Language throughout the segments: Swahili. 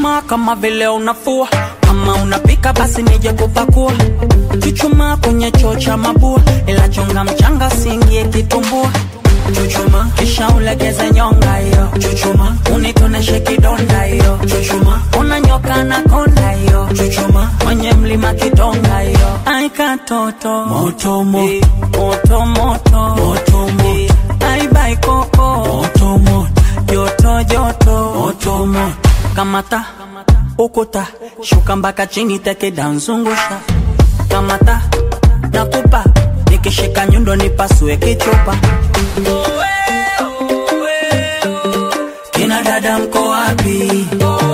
Chuchuma kama vile unafua, kama unapika basi nije kupakua. Chuchuma kwenye choo cha mabua, ila chonga mchanga siingie kitumbua. Chuchuma kisha ulegeze nyonga hiyo. Chuchuma unitoneshe kidonda hiyo. Chuchuma unanyoka na konda hiyo. Chuchuma kwenye mlima kidonga hiyo. Ai katoto moto moto moto moto moto moto. Ai bai koko moto moto joto joto moto moto. Kamata ukuta shuka mpaka chini tekeda nzungusha. Kamata nakupa nikishika nyundo nipasue kichupa. Kina dada mko wapi?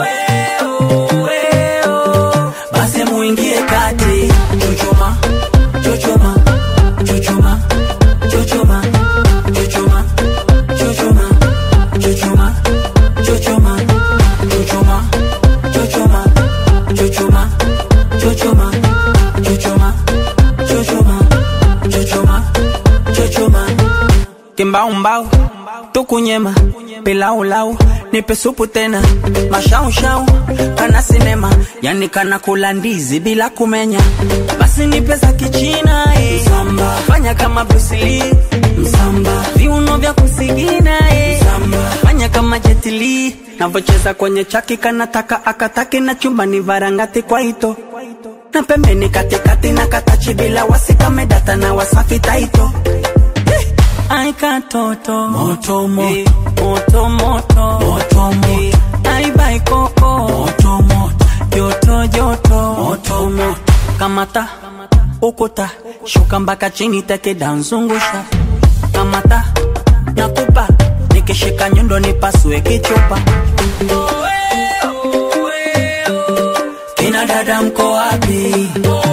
Basi muingie kati. Chuchuma, chuchuma, chuchuma, chuchuma, chuchuma, chuchuma, chuchuma, chuchuma, chuchuma, chuchuma, chuchuma, chuchuma, chuchuma, chuchuma, chuchuma, chuchuma. Kimbaumbau tukunyema pilaulau nipe supu tena mashaushau kana sinema yani kana kula ndizi bila kumenya basi nipe za kichina eh. Msamba. fanya kama Bruce Lee Msamba. viuno vya kusigina eh. Msamba. fanya kama Jet Li navocheza kwenye chaki kanataka akataki na chumbani varangati kwa ito na pembeni katikati na katachi bila wasikamedata na wasafi taito Ai katoto moto moto moto moto moto moto Ai bai koko moto moto joto joto moto moto Kamata ukuta shuka mpaka chini tekeda nzungusha Kamata nakupa nikishika nyundo nipasue kichupa Kina dada mko wapi?